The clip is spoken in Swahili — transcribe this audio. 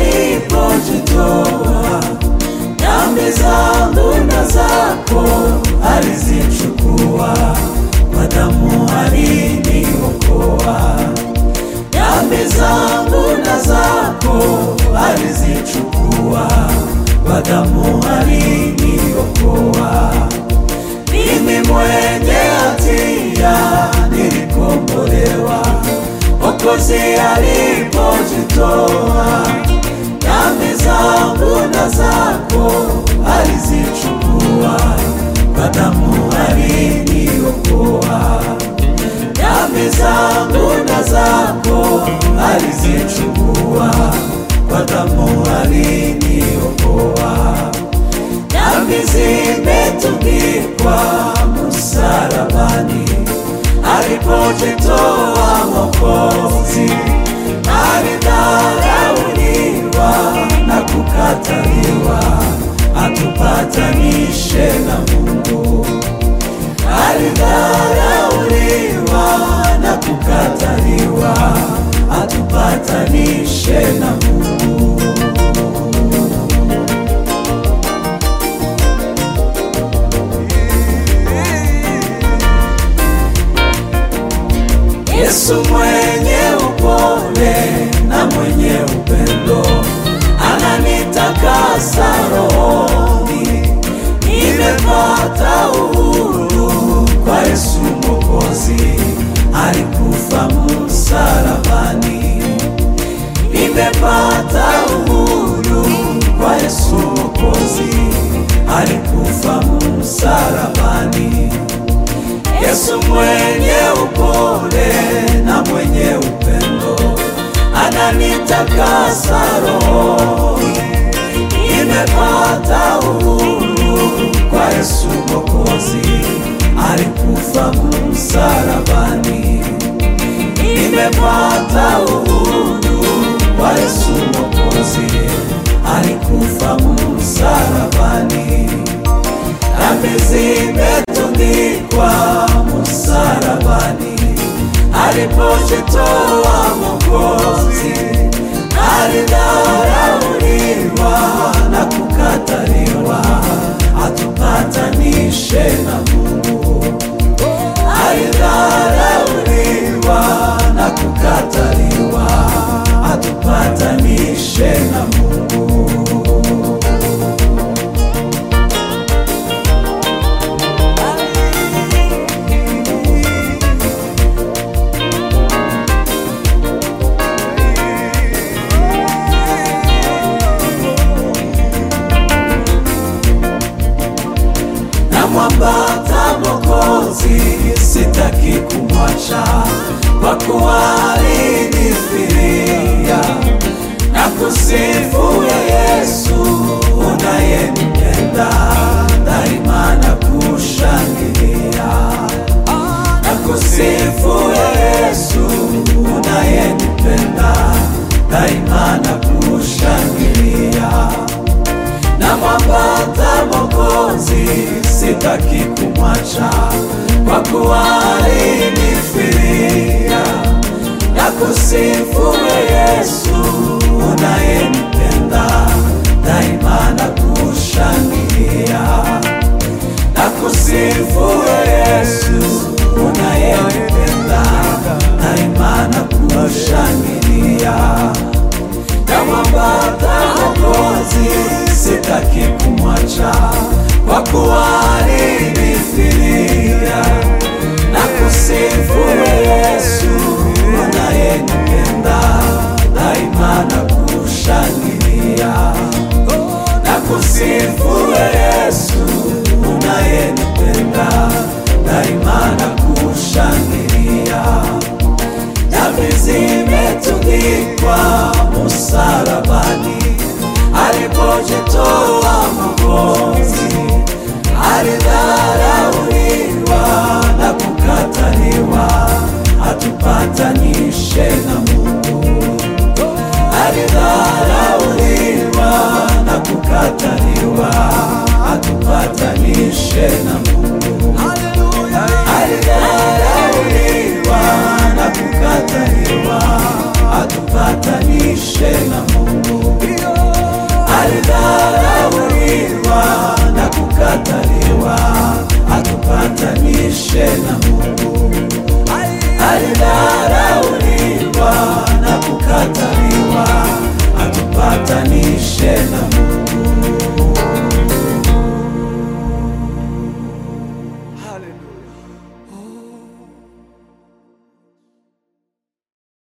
alipojitoa dhambi zangu na zako alizichukua, kwa damu aliniokoa. Dhambi zangu na zako alizichukua, kwa damu aliniokoa. Mimi mwenye hatia nilikombolewa, Mwokozi alipojitoa dhambi zangu na zako alizichukua, kwa damu aliniokoa. Dhambi zangu na zako alizichukua, kwa damu aliniokoa. Dhambi zimetundikwa msalabani, alipojitoa Mwokozi alidharauliwa na kukataliwa, atupatanishe na Mungu. Alidharauliwa na kukataliwa, atupatanishe na Mungu. Yesu mwenye upole na mwenye upendo ananitakasa rohoni, nimepata uhuru kwa Yesu Mwokozi, alikufa msalabani. Nimepata uhuru kwa Yesu Mwokozi, alikufa msalabani. Yesu mwenye upole na mwenye upendo ananitakasa rohoni, nimepata uhuru kwa Yesu Mwokozi, alikufa msalabani. Nimepata uhuru kwa Yesu Mwokozi, alikufa msalabani. Dhambi zimetundikwa msalabani, alipojitoa Mwokozi, alidharauliwa na kukataliwa, atupatanishe na Mungu. Alidharauliwa na kukataliwa, atupatanishe na Mungu. namwambata Mwokozi, sitaki kumwacha kwa kuwa alinifilia na kusifu ya Yesu unayenipenda daima na kushangilia na kusifu ya Yesu unayenipenda daima na kushangilia na mwambata Mwokozi, sitaki kumwacha kwa kuwa alinifilia na kusifu Yesu unayenipenda daima na kushangilia na kusifu Yesu unayenipenda daima na kushangilia na mwambata Mwokozi, sitaki kumwacha kwa kuwa alinifilia na kusifu Yesu unayenipenda daima na kushangilia na kusifu Yesu unayenipenda daima na kushangilia dhambi zimetundikwa msalabani, alipojitoa Mwokozi, alidharauliwa na kukataliwa, atupatanishe na Mungu. Alidharauliwa na kukataliwa, atupatanishe na Mungu. Alidharauliwa na kukataliwa, atupatanishe na Mungu. atupatanishe na Mungu. Alidharauliwa na kukataliwa, atupatanishe na Mungu.